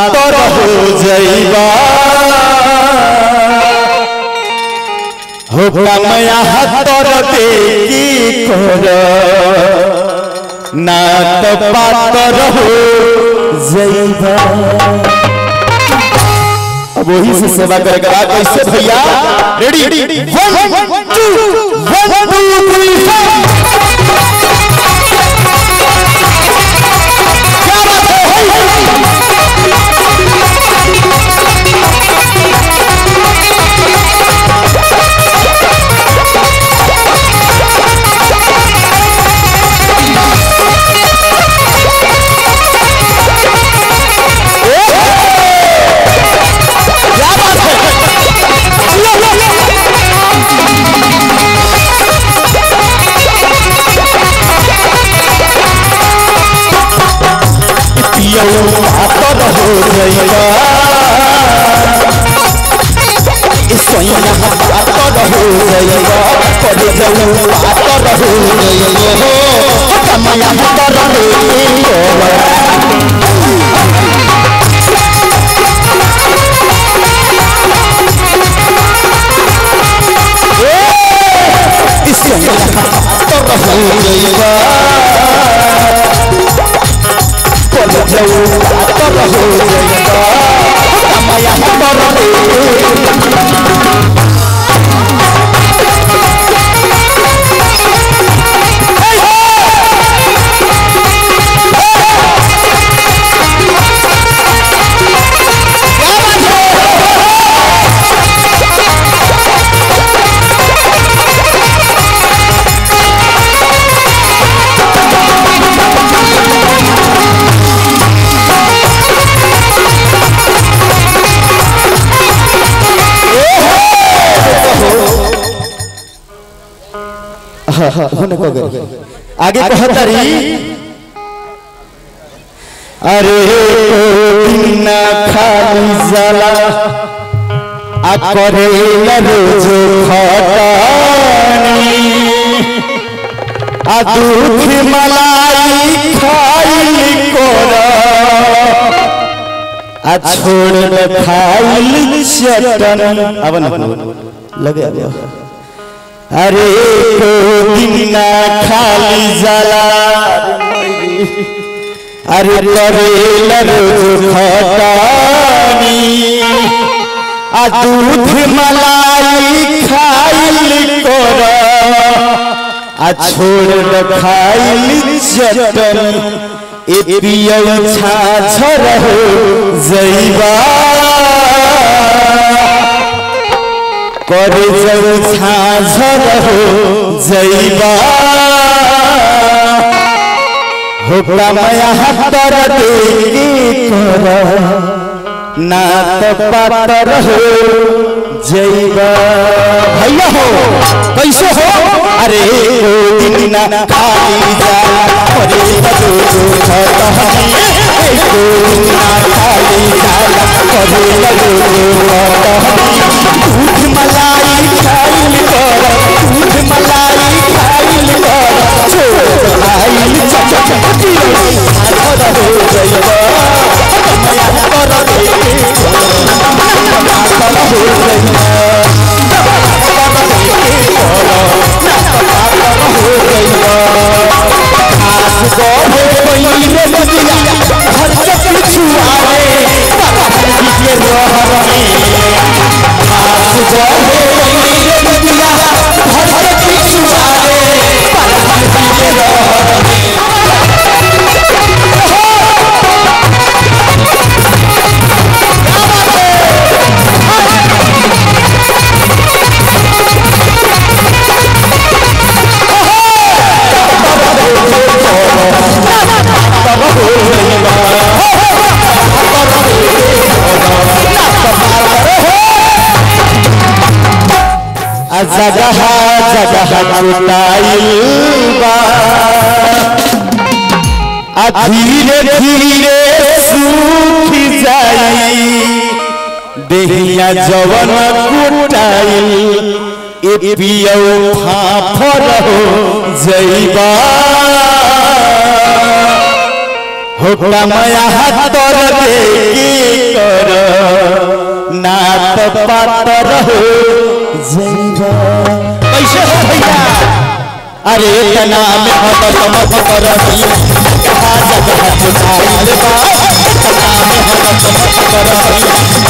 आतर हो जइबा हो कमया हतर दे की कर ना तो पातर हो जइबा अब वही से सेवा करेगा बाद कैसे भैया ready one two one two three four क्या बात है हे, हे। क्या बात है लो, लो, लो। पियौ आतर हो जइबा सोइया आतर हो जइबा कर जाऊ आतर हो जइबा हो कमया आतर हो जइबा सोइया आतर हो जइबा कर जाऊ आतर हो जइबा कमया आतर हो होने को गए आगे कहतरी अरे दिन खाली जला आ करे रोज खटानी आ दूध मलाई खाइल कोर आ छोड़ न खाइल चटन अब न लगे अब अरे को दिन ना खाली जला अरे करे रोज खटानी आ दूध मलाई खाइल कर आ छोड़ न खाइल चटन ए पियौ छाछर हो जइबा करे जाऊ छाछर हो जइबा हो कमया हतर दे कर ना तो पातर हो जइबा भैया हो कैसे हो अरे ओ दिन ना खाली जा करे बदो खतहनी ओ दिन ना खाली जा करे बदो खतहनी दूध मलाई खाइल कर दूध मलाई खाइल कर छोड़ खाइल चच चच हाथ हो जइबा कमया कर दे हाथ हो जइबा जगह जगह छुटाइल बा आ धीरे धीरे सूख जाई देहिया जवन कुटाइल ए पियौ फाफर हो जइबा हो कमया हतर दे की पातर हो जइबा कैसे हो भैया अरे तना में हदत मत करही कहा जगह पुताइल बा तना में हदत मत करही